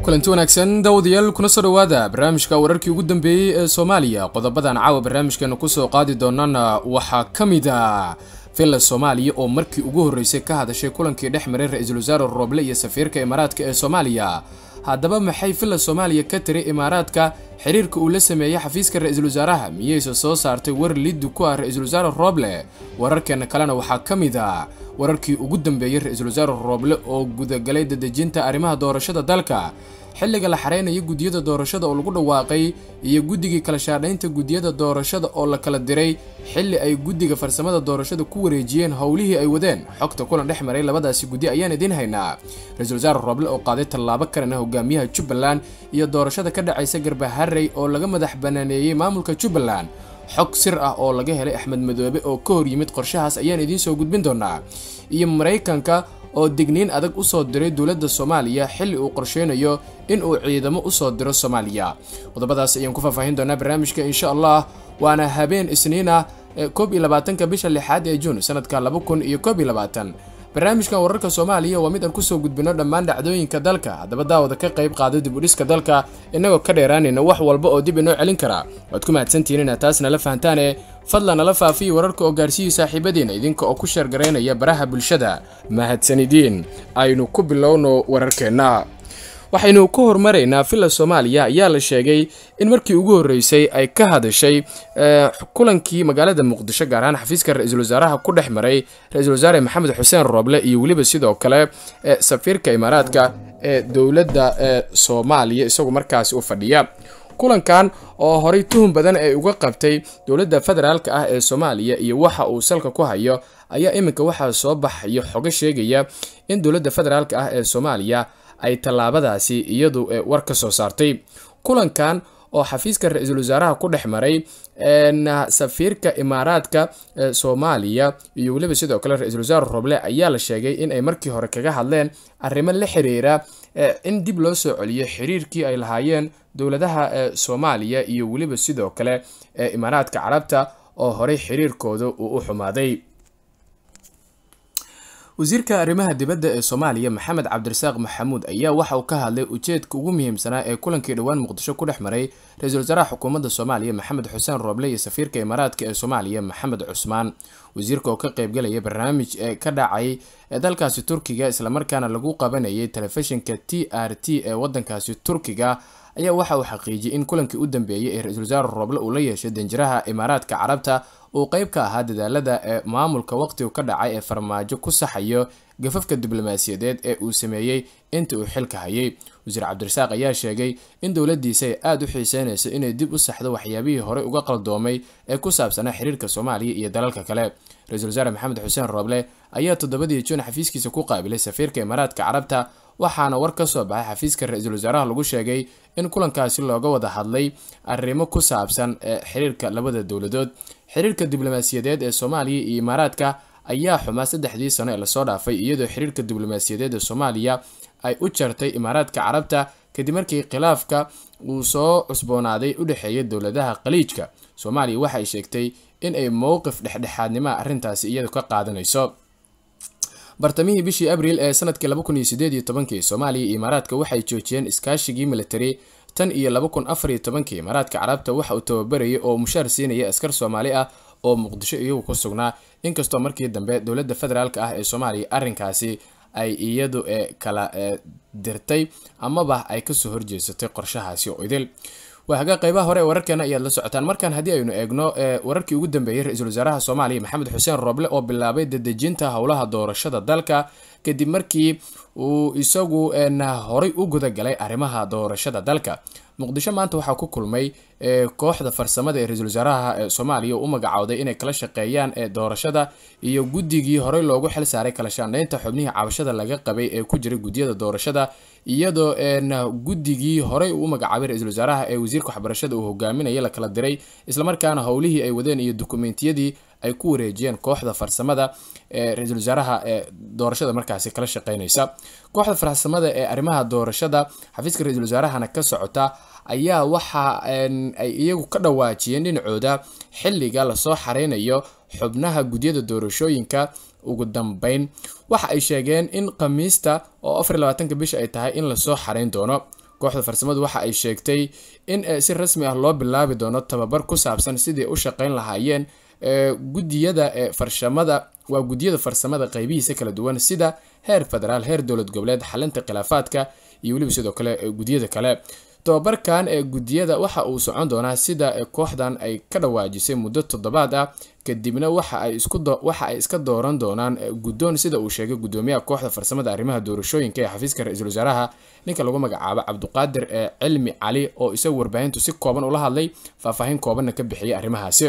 kulanti wanaagsan daawadayaal kuna soo dhowaada barnaamijka wararkii ugu dambeeyey ee soomaaliya qodobadan caawa barnaamijkeena kusoo qaadi doonana waxaa ka mid a villa soomaaliya oo markii ugu horreysay ka hadashay kulankii dhex maray ra-iisul wasaare rooble iyo safiirka imaaraadka ee soomaaliya haddaba maxay villa soomaaliya ka tiri imaaraadka xiriirka uu la sameeyey xafiiska ra-iisul wasaaraha miyayse soo saartay war liddu ku ah ra-iisul wasaare rooble wararkeena kalena waxaa ka mid a wararkii ugu dambeeyey ra-iisul wasaare rooble oo gudagalay dadejinta arrimaha doorashada dalka xilliga la xareynayo guddiyada doorashada oo lagu dhawaaqay iyo guddigii kala shaadhaynta guddiyada doorashada oo la kala diray xilli ay guddiga farsamada doorashada ku wareejiyeen howlihii ay wadeen xogta kulan dhex maray labadaasi guddi ayaan idiin haynaa ra-iisul wasaare rooble oo qaaday tallaabo kalena hogaamiyaha jubbaland iyo doorashada ka dhacaysa garbaharey oo laga madax banaaneeyey maamulka jubbaland xog sir ah oo laga helay axmed madoobe oo ka hor yimid qorshahaas ayaan idiin soo gudbin doonaa iyo maraykanka oo digniin adag usoo diray dowladda soomaaliya xilli uu qorsheynayo in uu ciidamo usoo diro soomaaliya qodobadaas ayaan ku faahfaahin doonaa barnaamijka insha allah waana habeen isniina koob iyo labaatanka bisha lixaad ee juun sanadka laba kun iyo koob iyo labaatan barnaamijkan wararka soomaaliya waa mid aan kusoo gudbino dhammaan dhacdooyinka dalka haddaba daawada ka qayb qaado dib udhiska dalka innagoo ka dheeraanayna wax walba oo dib inoo celin karaa waad ku mahadsantihiin inaad taas nala fahantaane fadlan nala faafiya wararka oo gaarsiiyey saaxiibadiina idinka oo ku sheergaraynaya baraha bulshada mahadsanidiin aynu ku bilowno wararkeenna waxaynu ka hormaraynaa villa soomaaliya ayaa la sheegay in markii ugu horreysay ay ka hadashay kulankii magaalada muqdisho gaar ahaan xafiiska ra-iisul wasaaraha ku dhex maray ra-iisul wasaare maxamed xuseen rooble iyo weliba sidoo kale safiirka imaaraadka ee dowladda ee soomaaliya isagu markaasi u fadhiya kulankan oo horay tuhun badan ay uga qabtay dowladda federaalk ah ee soomaaliya iyo waxa uu salka ku hayo ayaa iminka waxaa soo baxayo xogo sheegaya in dowladda federaalk ah ee soomaaliya ay tallaabadaasi iyadu war ka soo saartay kulankan oo xafiiska ra-iisul wasaaraha ku dhex maray safiirka imaaraadka soomaaliya iyo weliba sidoo kale ra-iisul wasaare roble ayaa la sheegay in ay markii hore kaga hadleen arrimo la xiriira in dib loo soo celiyo xiriirkii ay lahaayeen dowladaha soomaaliya iyo weliba sidoo kale imaaraadka carabta oo horey xiriirkooda uu u xumaaday wasiirka arrimaha dibadda ee soomaaliya maxamed cabdirasaaq maxamuud ayaa waxa uu ka hadlay ujeedka ugu muhiimsanaa ee kulankii dhowaan muqdisho ku dhex maray ra-iisul wasaaraha xukuumadda soomaaliya maxamed xuseen rooble iyo safiirka imaaraadka ee soomaaliya maxamed cusmaan wasiirka oo ka qaybgalaya barnaamij ee ka dhacay ee dalkaasi turkiga islamarkaana lagu qabanayay telefishinka t r t ee wadankaasi turkiga ayaa waxa uu xaqiijiyey in kulankii u dambeeyey ee ra-iisul wasaare rooble uu la yeeshay danjiraha imaaraadka carabta uu qeyb ka ahaa dadaalada ee maamulka waqtigu ka dhacay ee farmaajo ku saxayo gafafka diblomaasiyadeed ee uu sameeyey inta uu xilka hayay wasiir cabdirasaaq ayaa sheegay in dowladiisa ay aada u xiiseynayso inay dib u saxdo waxyaabihii horey uga qaldoomay ee ku saabsanaa xiriirka soomaaliya iyo dalalka kale ra-iisul wasaare maxamed xuseen rooble ayaa toddobadii juun xafiiskiisa ku qaabilay safiirka imaaraadka carabta waxaana war ka soo baxay xafiiska ra-iisul wasaaraha lagu sheegay in kulankaasi looga wada hadlay arrimo ku saabsan xiriirka labada dowladood xiriirka diblomaasiyadeed ee soomaaliya iyo imaaraadka ayaa xumaa saddexdii sano ee lasoo dhaafay iyadoo xiriirka diblomaasiyadeed ee soomaaliya ay u jartay imaaraadka carabta kadib markii khilaafka uu soo cusboonaaday u dhexeeya dowladaha khaliijka soomaaliya waxay sheegtay in ay mowqif dhexdhexaadnimaha arrintaasi iyadu ka qaadanayso bartamihii bishii abriil ee sanadkii laba kun iyo sideed iyo tobankii soomaaliya iyo imaaraadka waxay joojiyeen iskaashigii militari tan iyo laba kun afar iyo tobankii imaaraadka carabta waxa uu tababarayay oo mushaar siinaya askar soomaali ah oo muqdisho iyagu ku sugnaa inkastoo markii dambe dowladda federaalk ah ee soomaaliya arrinkaasi ay iyadu kala dirtay amaba ay kasoo horjeesatay qorshahaasi oo idil waahaga qeybaha hore ee wararkeena ayaad la socotaan markaan haddii aynu eegno wararkii ugu dambeeyey ra-iisul wasaaraha soomaaliya maxamed xuseen rooble oo bilaabay dadejinta howlaha doorashada dalka kadib markii uu isagu horay u gudagalay arrimaha doorashada dalka muqdisho maanta waxaa ku kulmay kooxda farsamada ee ra-iisul wasaaraha soomaaliya u magacowday inay kala shaqeeyaan doorashada iyo guddigii horey loogu xil saaray kala shaandhaynta xubnihii cabashada laga qabay ee ku jiray guddiyada doorashada iyadoo guddigii horey uu magacaabay ra-iisul wasaaraha ee wasiirka waxbarashada uu hogaaminaya la kala diray islamarkaana howlihii ay wadeen iyo dukumentiyadii ay ku wareejiyeen kooxda farsamada ee ra-iisul wasaaraha ee doorashada markaasi kala shaqeynaysa kooxda farsamada ee arrimaha doorashada xafiiska ra-iisul wasaarahana ka socota ayaa waxa ay iyagu ka dhawaajiyeen dhinacooda xilliga lasoo xareynayo xubnaha gudyada doorashooyinka ugu dambeyn waxa ay sheegeen in khamiista oo afar labaatanka bisha ay tahay in lasoo xareyn doono kooxda farsamadu waxa ay sheegtay in si rasmi ah loo bilaabi doono tababar ku saabsan sidii u shaqeyn lahaayeen gudiyada farshamada waa gudiyada farsamada qeybihiisa kala duwan sida heer federaal heer dowlad goboleed xalinta khilaafaadka iyo weliba sidoo kale gudiyada kale tobabarkan ee gudiyada waxa uu socon doonaa sida kooxdan ay ka dhawaajisay muddo toddobaad ah kadibna waxa ay iska dooran doonaan guddoon sida uu sheegay gudoomiyaha kooxda farsamada arrimaha doorashooyinka ee xafiiska ra-iisul wasaaraha ninka lagu magacaabo cabduqaadir ee cilmi cali oo isagu warbaahintu si kooban ula hadlay faahfaahin koobanna ka bixiyay arrimahaasi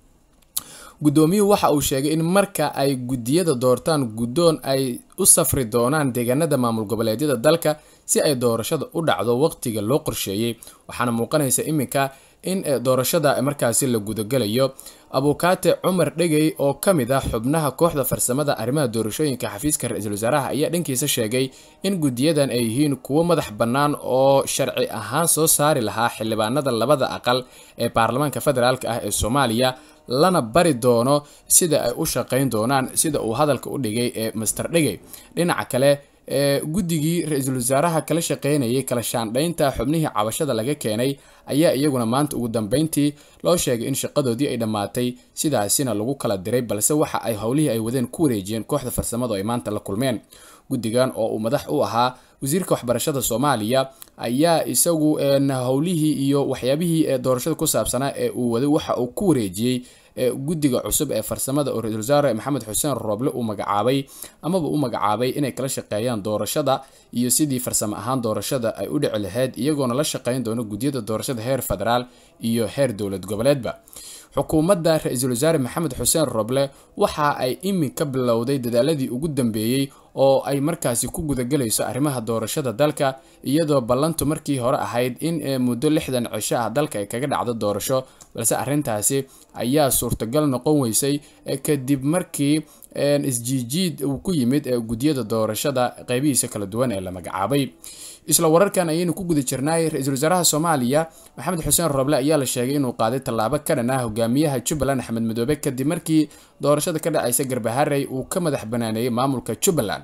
guddoomiyuhu waxa uu sheegay in marka ay gudiyada doortaan guddoon ay u safri doonaan deegaanada maamul goboleedyada dalka si ay doorashada u dhacdo waqtiga loo qorsheeyey waxaana muuqanaysa iminka in doorashada markaasi la gudagalayo abukaate cumar dhegey oo ka mid ah xubnaha kooxda farsamada arrimaha doorashooyinka xafiiska ra-iisul wasaaraha ayaa dhankiisa sheegay in gudiyadan ay yihiin kuwo madax bannaan oo sharci ahaan soo saari lahaa xildhibaanada labada aqal ee baarlamaanka federaalk ah ee soomaaliya lana bari doono sida ay u shaqeyn doonaan sida uu hadalka u dhigay ee master dhegey dhinaca kale ee guddigii ra-iisul wasaaraha kala shaqeynayay kala shaandhaynta xubnihii cabashada laga keenay ayaa iyaguna maanta ugu dambeyntii loo sheegay in shaqadoodii ay dhammaatay sidaasina lagu kala diray balse waxa ay howlihii ay wadeen ku wareejiyeen kooxda farsamadu ay maanta la kulmeen guddigan oo uu madax u ahaa wasiirka waxbarashada soomaaliya ayaa isagu howlihii iyo waxyaabihii ee doorashada ku saabsanaa ee uu waday waxa uu ku wareejiyey guddiga cusub ee farsamada oo ra-isul wasaare maxamed xuseen rooble uu magacaabay amaba u magacaabay inay kala shaqeeyaan doorashada iyo sidii farsamo ahaan doorashada ay u dhici lahayd iyagoona la shaqeyn doono guddiyada doorashada heer federaal iyo heer dowlad goboleedba xukuumadda ra-iisul wasaare maxamed xuseen roble waxa ay iminka bilowday dadaaladii ugu dambeeyey oo ay markaasi ku gudagelayso arrimaha doorashada dalka iyadoo ballantu markii hore ahayd in muddo lixdan cisho ah dalka ay kaga dhacdo doorasho balse arrintaasi ayaa suurtagal noqon weysay kadib markii isjiijiid uu ku yimid guddiyada doorashada qeybihiisa kala duwan ee la magacaabay isla wararkan ayaynu ku guda jirnaay ra-iisul wasaaraha soomaaliya maxamed xuseen roble ayaa la sheegay inuu qaaday tallaabo ka dhan ah hogaamiyaha jubbaland axmed madoobe kadib markii doorashada ka dhacaysa garbaharey uu ka madax banaaneeyey maamulka jubbaland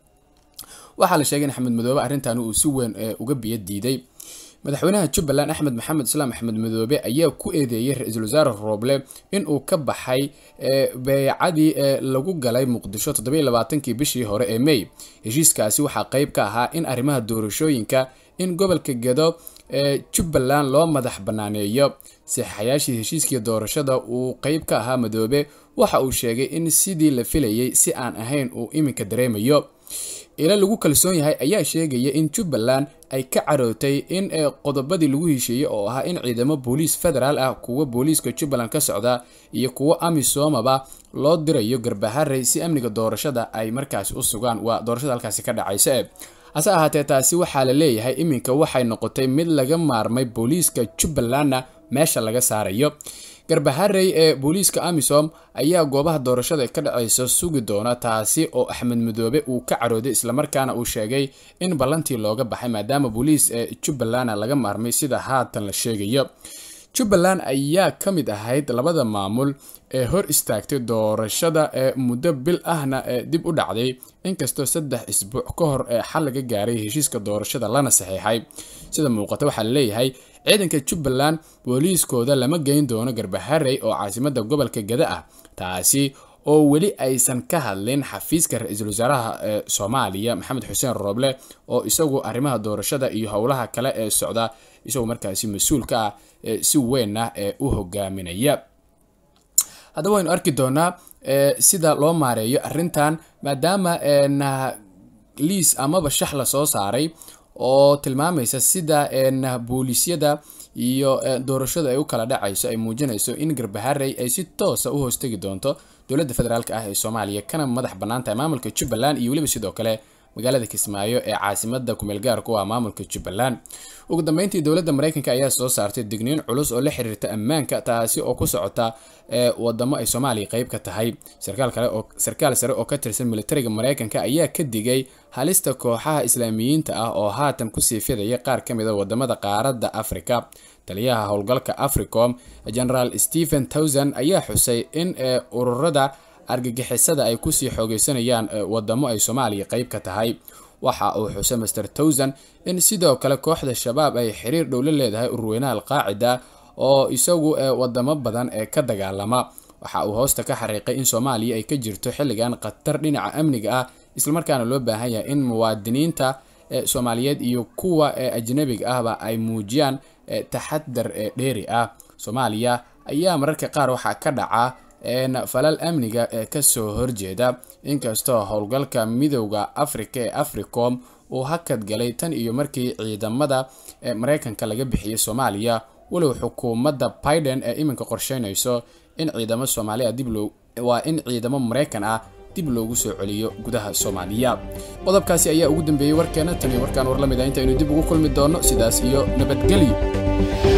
waxaa la sheegay in axmed madoobe arrintan uu si weyn uga biyo diiday madaxweynaha jubbaland axmed maxamed islaam axmed madoobe ayaa ku eedeeyey ra-iisul wasaare rooble inuu ka baxay beecadii lagu galay muqdisho toddobailabaatankii bishii hore ee may heshiiskaasi waxaa qeyb ka ahaa in arrimaha doorashooyinka in gobolka gedo ee jubbaland loo madax banaaneeyo saxaxayaashii heshiiskii doorashada uu qeyb ka ahaa madoobe waxa uu sheegay in sidii la filayay si aan ahayn uu iminka dareemayo ila lagu kalsoon yahay ayaa sheegaya in jubbaland ay ka carootay in qodobadii lagu heshiiyey oo ahaa in ciidamo booliis federaal ah kuwa booliiska jubbaland ka socda iyo kuwo amisomaba loo dirayo garbaharey si amniga doorashada ay markaasi u sugaan waa doorashada halkaasi ka dhacaysa e hase ahaatee taasi waxaa la leeyahay iminka waxay noqotay mid laga maarmay booliiska jubbalandna meesha laga saarayo garbaharey ee booliiska amisom ayaa goobaha doorashada ka dhacaysa sugi doona taasi oo axmed madoobe uu ka carooday islamarkaana uu sheegay in ballantii looga baxay maadaama booliis ee jubbalandna laga maarmay sida haatan la sheegayo jubbaland ayaa ka mid ahayd labada maamul ee hor istaagtay doorashada ee muddo bil ahna ee dib u dhacday inkastoo saddex isbuuc ka hor ee xal laga gaaray heshiiska doorashada lana saxiixay sida muuqata waxaa laleeyahay ciidanka jubbaland booliiskooda lama geyn doono garbaharey oo caasimada gobolka gada ah taasi oo weli aysan ka hadlin xafiiska ra-iisul wasaaraha ee soomaaliya maxamed xuseen rooble oo isagu arrimaha doorashada iyo howlaha kale ee socda isagoo markaasi mas-uulka ah si weyn ah ee u hogaaminaya haddaba waynu arki doonaa sida loo maareeyo arrintan maadaama liis amaba shax la soo saaray oo tilmaamaysa sida booliisyada iyo doorashada ay u kala dhacayso ay muujinayso in garbaharey ay si toosa u hoostegi doonto dowladda federaalk ah ee soomaaliya kana madax bannaan tahay maamulka jubbaland iyo weliba sidoo kale magaalada kismaayo ee caasimada kumeel gaarku ah maamulka jubbaland ugu dambeyntii dowladda mareykanka ayaa soo saartay digniin culus oo la xiriirta ammaanka taasi oo ku socota wadamo ay soomaaliya qeyb ka tahay sarkaal sare oo ka tirsan militariga mareykanka ayaa ka digay halista kooxaha islaamiyiinta ah oo haatan kusii fidaya qaar ka mid a wadamada qaaradda africa taliyaha howlgalka africom generaal stephen towson ayaa xusay in ururada argagixisada ay kusii xoogeysanayaan wadamo ay soomaaliya qeyb ka tahay waxa uu xusay master towsan in sidoo kale kooxda shabaab ay xiriir dhow la leedahay urweynaha alqaacida oo isagu ee wadamo badan ee ka dagaalama waxa uu hoosta ka xariiqay in soomaaliya ay ka jirto xilligan khatar dhinaca amniga ah islamarkaana loo baahan yahay in muwaadiniinta soomaaliyeed iyo kuwa ajnabiga ahba ay muujiyaan taxadar dheeri ah soomaaliya ayaa mararka qaar waxaa ka dhaca falal amniga ee kasoo horjeeda inkastoo howlgalka midowda afrika ee africom uu hakad galay tan iyo markii ciidamada mareykanka laga bixiyay soomaaliya walow xukuumadda biden ee iminka qorsheynayso in ciidamo soomaaliya dib loo waa in ciidamo mareykan ah dib loogu soo celiyo gudaha soomaaliya qodobkaasi ayaa ugu dambeeyey warkeena tan iyo warkaan war la mid ah intaynu dib ugu kulmi doono sidaas iyo nabadgelyo